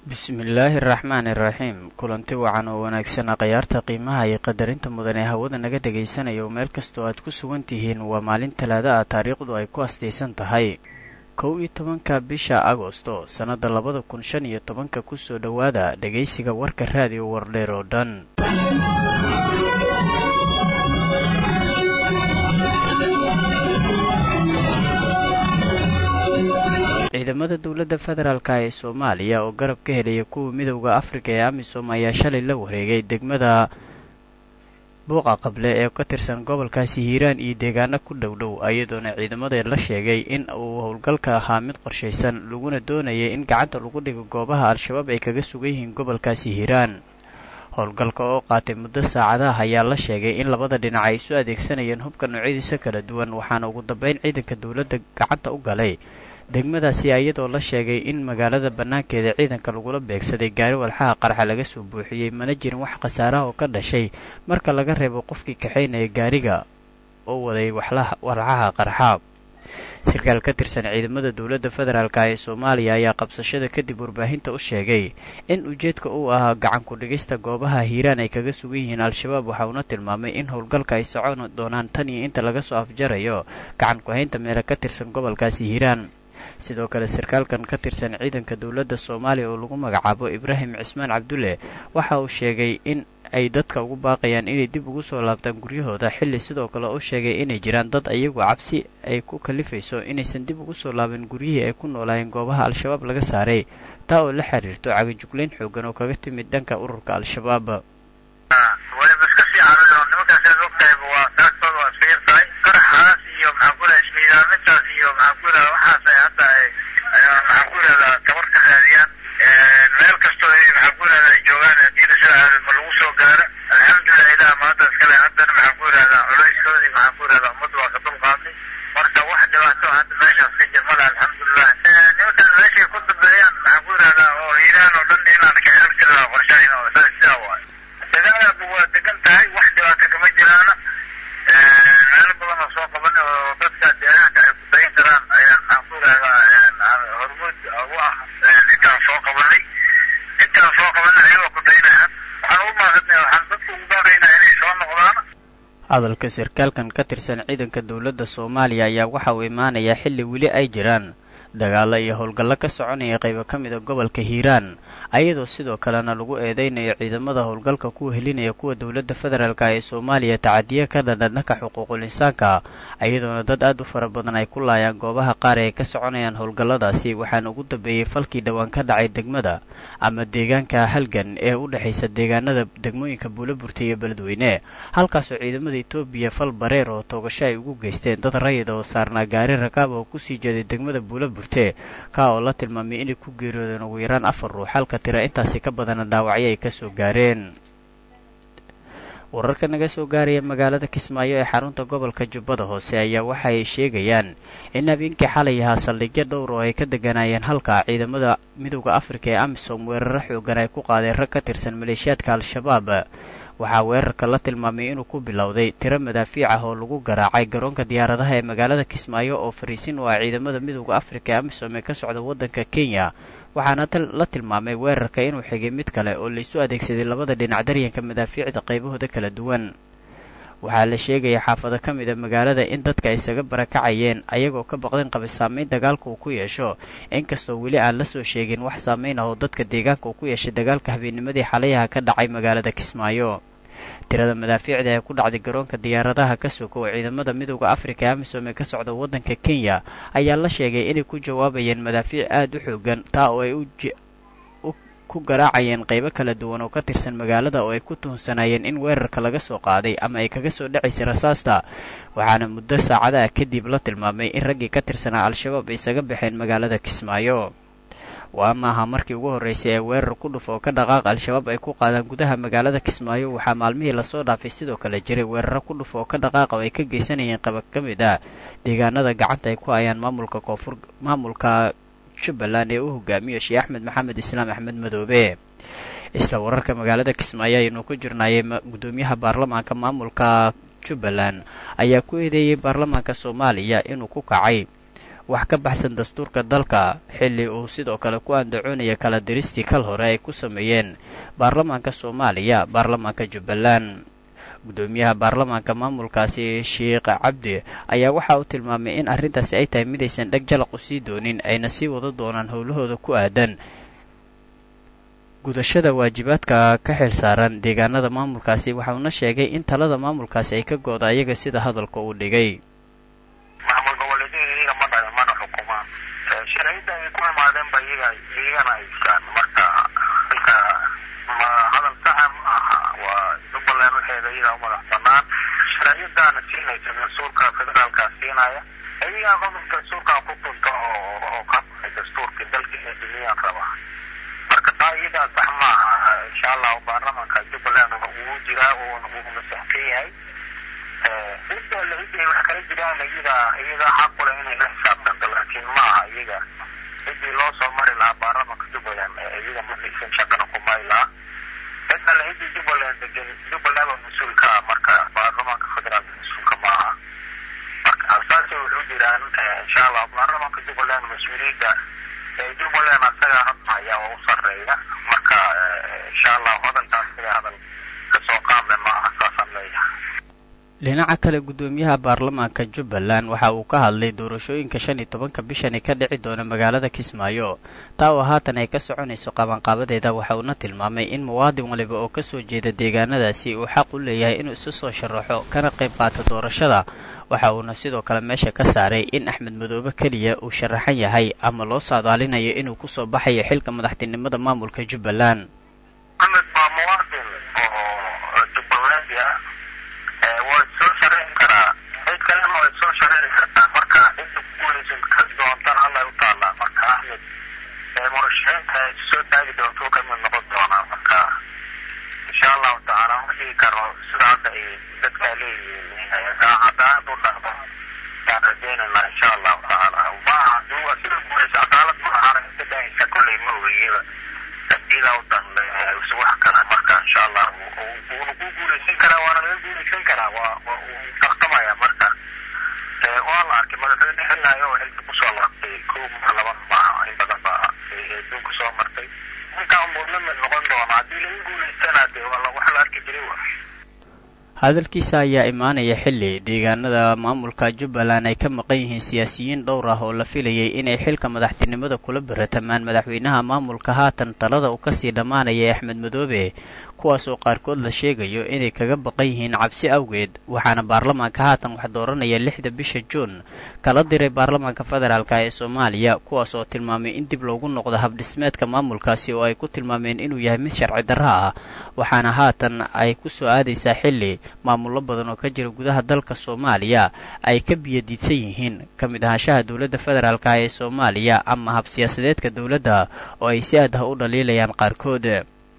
bismillaahi araxmaani iraxiim kulanti wacan oo wanaagsana khayaarta qiimaha iyo qadarinta mudan ee hawada naga dhegaysanaya oo meel kastoo aad ku sugan tihiin waa maalin talaada ah taariikhdu ay ku astaysan tahay kow iyo tobanka bisha agosto sannadda labada kun shan iyo tobanka kusoo dhowaada dhegaysiga warka raadiyo wardheer oo dhan ciidamada dowladda federaalk ee soomaaliya oo garab ka helaya kuwa midowda afrika ee amisom ayaa shalay la wareegay degmada buuqa qable ee ka tirsan gobolkaasi hiiraan iyo deegaano ku dhowdhow iyadoona ciidamada la sheegay in uu howlgalka ahaa mid qorshaysan laguna doonayay in gacanta lagu dhigo goobaha al-shabaab ay kaga sugan yihiin gobolkaasi hiiraan howlgalka oo qaatay muddo saacadaha ayaa la sheegay in labada dhinac ay isu adeegsanayeen hubka noocyadiisa kala duwan waxaana ugu dambeyn ciidanka dowladda gacanta u galay degmadaasi iyadoo la sheegay in magaalada bannaankeeda ciidanka lagula beegsaday gaari walxaha qarxa laga soo buuxiyey mana jirin wax khasaaraha oo ka dhashay marka laga reebo qofkii kaxaynaya gaariga oo waday walxaha qarxa sarkaal ka tirsan ciidamada dowladda federaalk ee soomaaliya ayaa qabsashada kadib warbaahinta u sheegay in ujeedka uu ahaa gacan ku-dhigista goobaha hiiraan ay kaga sugan yihiin al-shabaab waxa uuna tilmaamay in howlgalka ay socon doonaan tan iyo inta laga soo afjarayo gacan ku-haynta meele ka tirsan gobolkaasi hiiraan sidoo kale sarkaalkan ka tirsan ciidanka dowladda soomaaliya oo lagu magacaabo ibraahim cismaan cabdulle waxa uu sheegay in ay dadka ugu baaqayaan inay dib ugu soo laabtaan guryahooda xilli sidoo kale u sheegay inay jiraan dad iyagu cabsi ay ku kalifayso inaysan dib ugu soo laaban guryihii ay ku noolaayeen goobaha al-shabaab laga saaray taa oo la xiriirto cagajuglayn xoogan oo kaga timid dhanka ururka al-shabaab hadalka sarkaalkan ka tirsan ciidanka dowladda soomaaliya ayaa waxa uu imaanayaa xilli weli ay jiraan dagaalo iyo howlgallo ka soconaya qaybo ka mida gobolka hiiraan ayadoo sidoo kalena lagu eedeynayo ciidamada howlgalka kuwa helinaya kuwa dowladda federaalk ee soomaaliya tacadiya ka dhandhan dhanka xuquuqul insaanka ayadoona dad aad u fara badan ay ku laayaan goobaha qaar ee ka soconayaan howlgalladaasi waxaana ugu dambeeyey falkii dhowaan ka dhacay degmada ama deegaanka halgan ee u dhexaysa deegaanada degmooyinka buulaburta iyo beledweyne halkaasoo ciidamada etoobiya fal bareer oo toogasho ay ugu geysteen dad rayid oo saarnaa gaari rakaab oo kusii jeeday degmada buulabur ka oo la tilmaamay inay ku geeriyoodeen ugu yaraan afar ruux halka tira intaasi ka badana dhaawacyo ay ka soo gaareen wararka naga soo gaaraya magaalada kismaayo ee xarunta gobolka jubbada hoose ayaa waxa ay sheegayaan in habeenkii xalay ahaa saldhigyo dhowr oo ay ka deganayeen halka ciidamada midowda afrika ee amisom weeraro xoogan ay ku qaadeen rag ka tirsan maleeshiyaadka al-shabaab waxaa weerarka la tilmaamay inuu ku bilowday tiro madaafiic ah oo lagu garaacay garoonka diyaaradaha ee magaalada kismaayo oo fariisin u ah ciidamada midowda afrika ee amisom ee ka socda waddanka kenya waxaana la tilmaamay weerarka inuu xigay mid kale oo laysu adeegsaday labada dhinac daryanka madaafiicda qaybahooda kala duwan waxaa la sheegaya xaafado ka mid a magaalada in dadka isaga barakacayeen ayagoo ka baqdeen qaba saameyn dagaalka uu ku yeesho inkastoo weli aan la soo sheegin wax saameyn ah oo dadka deegaanka uu ku yeeshay dagaalka habeennimadii xalayaha ka dhacay magaalada kismaayo tirada madaafiicda ee ku dhacday garoonka diyaaradaha ka sokow ciidamada midowda afrika ee amisom ee ka socda waddanka kenya ayaa la sheegay inay ku jawaabayeen madaafiic aada u xoogan taa oo ay ku garaacayeen qaybo kala duwan oo ka tirsan magaalada oo ay ku tuhunsanayeen in weerarka laga soo qaaday ama ay kaga soo dhacaysay rasaasta waxaana muddo saacadaha kadib la tilmaamay in raggii ka tirsanaa al-shabaab isaga baxeen magaalada kismaayo waa maaha markii ugu horreysay ee weerar ku dhuf oo ka dhaqaaq al-shabaab ay ku qaadaan gudaha magaalada kismaayo waxaa maalmihii lasoo dhaafay sidoo kale jiray weeraro ku dhuf oo ka dhaqaaqa oo ay ka geysanayeen qaba ka mid ah deegaanada gacanta ay ku hayaan maamulka koonfur maamulka jubbaland ee u hogaamiyo sheekh axmed maxamed islaam axmed madoobe isla wararka magaalada kismaayo ayaynu ku jirnaayay gudoomiyaha baarlamaanka maamulka jubbaland ayaa ku eedeeyey baarlamaanka soomaaliya inuu ku kacay wax ka baxsan dastuurka dalka xilli uu sidoo kale ku andacoonaya kala diristii kal hore ay ku sameeyeen baarlamaanka soomaaliya baarlamaanka jubbaland guddoomiyaha baarlamaanka maamulkaasi sheekh cabdi ayaa waxa uu tilmaamay in arrintaasi ay tahay midaysan dheg jalaq u sii doonin ayna sii wada doonaan howlahooda ku aadan gudashada waajibaadka ka xil saaran deegaanada maamulkaasi waxauna sheegay in talada maamulkaasi ay ka go-da ayaga sida hadalka uu dhigay maamul goboleedyada iyaga ma dhalan mana xukumaan sharciyada ay ku imaadeenba iyaga iyagana haystaan marka halka ma hadal saxa ma aha waa jubbaland waxeeda iyaga u madax banaan sharciyadaana siinaysa dastuurka federaalka siinaya iyagaa qodobka dastuurka ku tunta oo oo ka baxay dastuurkii dalka inay duniyaan rabaa marka taa iyadaa sax ma aha insha allahu baarlamaanka jubbaland wuu jiraa wuuna saxsan yahay cidda la ciday wax kala jiraan iyada iyada xaq u leh inay la xisaabtanto laakiin ma aha iyaga ciddii loo soo mari lahaa baarlamaanka jubbaland iyaga ma haysan shaqana ku mari lahaa cidda la ciddii jubbaland degan jubbaland waa mas-uul ka ah marka baarlamaanka federaalka mas-uulka ma aha marka saasay wuxuu jiraan insha allah baarlamaanka jubbaland mas-uuliyadda jubbaland asaga hadda ayaa u sarreeya marka insha allah hadalkaas sida hadal kasoo qaadle ma aha saasaan leeyahay dhinaca kale guddoomiyaha baarlamaanka jubbaland waxa uu ka hadlay doorashooyinka shan iyo tobanka bishani ka dhici doona magaalada kismaayo taa oo haatan ay ka soconayso qabanqaabadeeda waxa uuna tilmaamay in muwaadin waliba oo kasoo jeeda deegaanadaasi uu xaq u leeyahay inuu isu soo sharaxo kana qayb qaato doorashada waxa uuna sidoo kale meesha ka saaray in axmed madoobe keliya uu sharaxan yahay ama loo saadaalinayo inuu kusoo baxayo xilka madaxtinimada maamulka jubbaland axmed waa muwaadin oo jubbalandi ah waa soo shareeci karaa cid kalena way soo shareeci kartaa marka cidda kuguuleysan ka doontan alla u taallaa marka axmed murashaxiinta soo taagi doontuu ka mid noqon doonaa marka insha allahu tacaala ma dhigi karo sida hadda ay dadkaa leeyihiin cadaalad u dhaqdo yaan rajaynaynaa insha allahu tacaala maaha duwa sida guuleysa cadaalad ma ahana inta dhahaysa kolley ma ogeyaba iyadaa u danle wax kale marka insha allah wuuna ku guuleysan karaa waana laga guuleysan karaa waa tartamaya marka waa la arkay madaxweyne xilaayo oo xilka kusoo laabtay kow mar laban maaha in badan ba adduunka soo martay ninkaa unbuu la mid noqon doona haddii laga guuleystana dee wax la arki jiray wa hadalkiisa ayaa imaanaya xilli deegaanada maamulka jubbaland ay ka maqan yihiin siyaasiyiin dhowr ah oo la filayay inay xilka madaxtinimada kula baratamaan madaxweynaha maamulka haatan talada uu kasii dhammaanaya axmed madoobe kuwaas oo qaarkood la sheegayo inay kaga baqan yihiin cabsi awgeed waxaana baarlamaanka haatan wax dooranaya lixda bisha juun kala diray baarlamaanka federaalka ee soomaaliya kuwaas oo tilmaamay in dib loogu noqdo habdhismeedka maamulkaasi oo ay ku tilmaameen inuu yahay mid sharci darro ah waxaana haatan ay ku soo aadaysaa xilli maamullo badan oo ka jira gudaha dalka soomaaliya ay ka biyadiidsan yihiin ka mid ahaanshaha dowladda federaalka ee soomaaliya ama hab siyaasadeedka dowladda oo ay si aad ah u dhaliilayaan qaarkood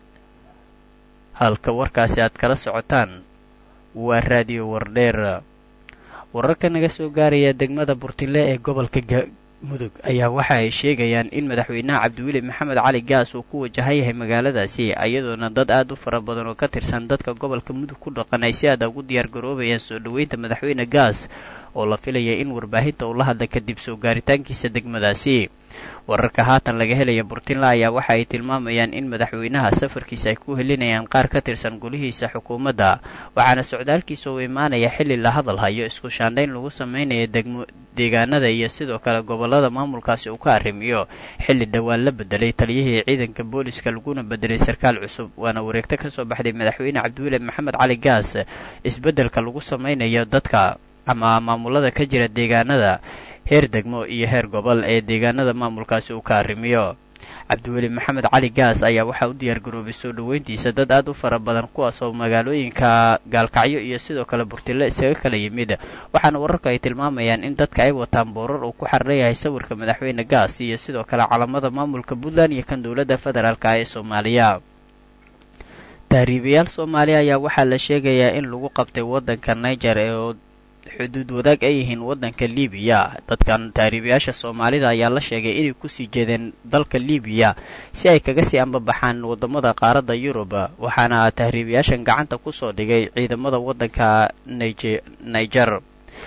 halka warkaasi aad kala socotaan waa raadiyo wardheer wararka naga soo gaaraya degmada burtile ee gobolka mudug ayaa waxa ay sheegayaan in madaxweynaha cabdiweli maxamed cali gaas uu ku wajahan yahay magaaladaasi iyadoona dad aad u fara badan oo ka tirsan dadka gobolka mudug ku dhaqan ay si aada ugu diyaar garoobayaan soo dhoweynta madaxweyne gaas oo la filaya in warbaahinta uu la hadla kadib soo gaaritaankiisa degmadaasi wararka haatan laga helaya burtinla ayaa waxa ay tilmaamayaan in madaxweynaha safarkiisa ay ku helinayaan qaar ka tirsan golihiisa xukuumadda waxaana socdaalkiisa uu imaanaya xilli la hadal hayo isku shaandhayn lagu sameynaya degmo deegaanada iyo sidoo kale gobolada maamulkaasi uu ka arrimiyo xilli dhowaan la bedelay taliyihii ciidanka booliska laguna bedelay sarkaal cusub waana wareegto ka soo baxday madaxweyne cabdiweli maxamed cali gaas isbeddelka lagu sameynayo dadka ama maamulada ka jira deegaanada heer degmo iyo heer gobol ee deegaanada maamulkaasi uu ka arrimiyo cabdiweli maxamed cali gaas ayaa waxaa u diyaargaroobay soo dhoweyntiisa dad aad u fara badan kuwaas oo magaalooyinka gaalkacyo iyo sidoo kale burtile isaga kala yimid waxaana wararka ay tilmaamayaan in dadka ay wataan boorar uu ku xariran yahay sawirka madaxweyne gaas iyo sidoo kale calamada maamulka puntland iyo kan dowladda federaalk ee soomaaliya tahriibayaal soomaaliya ayaa waxaa la sheegayaa in lagu qabtay waddanka niger ee xuduud wadaag ay yihiin waddanka libiya dadkan tahriibayaasha soomaalida ayaa la sheegay inay kusii jeedeen dalka libiya si ay kaga sii ambabaxaan waddamada qaaradda yurub waxaana tahriibayaashan gacanta kusoo dhigay ciidamada waddanka niger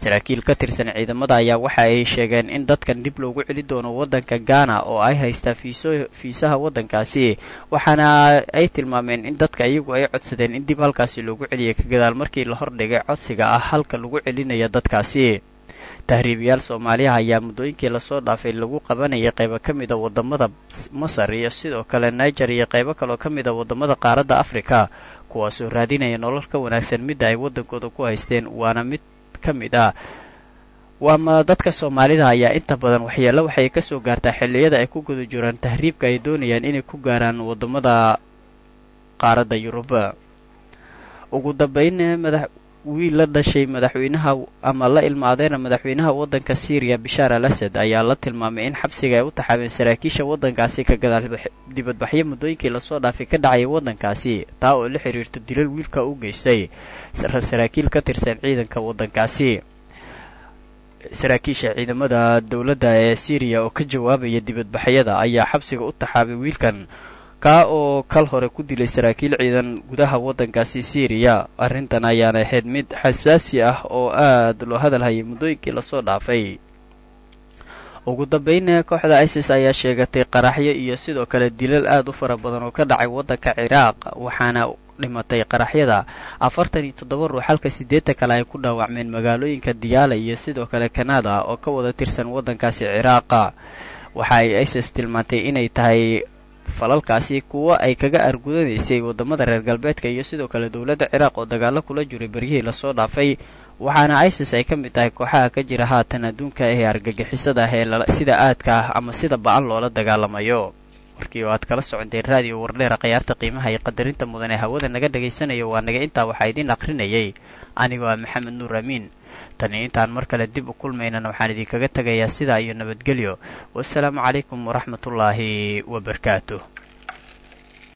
saraakiil ka tirsan ciidamada ayaa waxa ay sheegeen in dadkan dib loogu celi doono waddanka gaana oo ay haystaan fiiso fiisaha waddankaasi waxaana ay tilmaameen in dadka iyagu ay codsadeen in dib halkaasi loogu celiyay ka gadaal markii la hordhigay codsiga ah halka lagu celinayo dadkaasi tahriibayaal soomaaliha ayaa muddooyinkii lasoo dhaafay lagu qabanayay qaybo ka mid a waddamada masar iyo sidoo kale niger iyo qaybo kaloo ka mid a waddamada qaaradda afrika kuwaasoo raadinaya nolol ka wanaagsan midda ay waddankooda ku haysteen waana mid ka mid ah waama dadka soomaalida ayaa inta badan waxyeelo waxay ka soo gaartaa xilliyada ay ku guda jiraan tahriibka ay doonayaan inay ku gaaraan waddamada qaaradda yuruba ugu dambayn madax wiil la dhashay madaxweynaha ama la ilmaadeena madaxweynaha waddanka syriya bishaar al asad ayaa la tilmaamay in xabsiga ay u taxaabeen saraakiisha waddankaasi ka gadaal dibadbaxyo muddooyinkii lasoo dhaafay ka dhacaya waddankaasi taa oo la xiriirto dilal wiilka u geystay saraakiil ka tirsan ciidanka waddankaasi saraakiisha ciidamada dowladda ee syriya oo ka jawaabaya dibadbaxyada ayaa xabsiga u taxaabay wiilkan kaa oo kal hore ku dilay saraakiil ciidan gudaha waddankaasi syriya arrintan ayaana ahayd mid xasaasi ah oo aad loo hadalhayay muddooyinkii lasoo dhaafay ugu dambayn kooxda isis ayaa sheegatay qaraxyo iyo sidoo kale dilal aad u fara badan oo ka dhacay waddanka ciraaq waxaana dhimatay qaraxyada afartan iyo toddoba ruux halka siddeetan kale ay ku dhaawacmeen magaalooyinka diyaala iyo sidoo kale kanada oo ka wada tirsan waddankaasi ciraaqa waxa ay isis tilmaantay inay tahay falalkaasi kuwo ay kaga argudanaysay waddamada reer galbeedka iyo sidoo kale dowladda ciraaq oo dagaalo kula jiray beryihii lasoo dhaafay waxaana isis ay ka mid tahay kooxaha ka jira haatan adduunka ee argagixisada ah ee sida aadka ah ama sida ba-an loola dagaalamayo warkii oo aad kala soconteen raadiyo wardheera khayaarta qiimaha iyo qadarinta mudan ee hawada naga dhagaysanayo waa naga intaa waxaa idiin aqrinayay anigoo ah maxamed nuur amiin tani intaan mar kale dib u kulmaynana waxaan idinkaga tegayaa sidaa iyo nabadgelyo wasalaamu calaykum waraxmatullaahi wabarakaatuh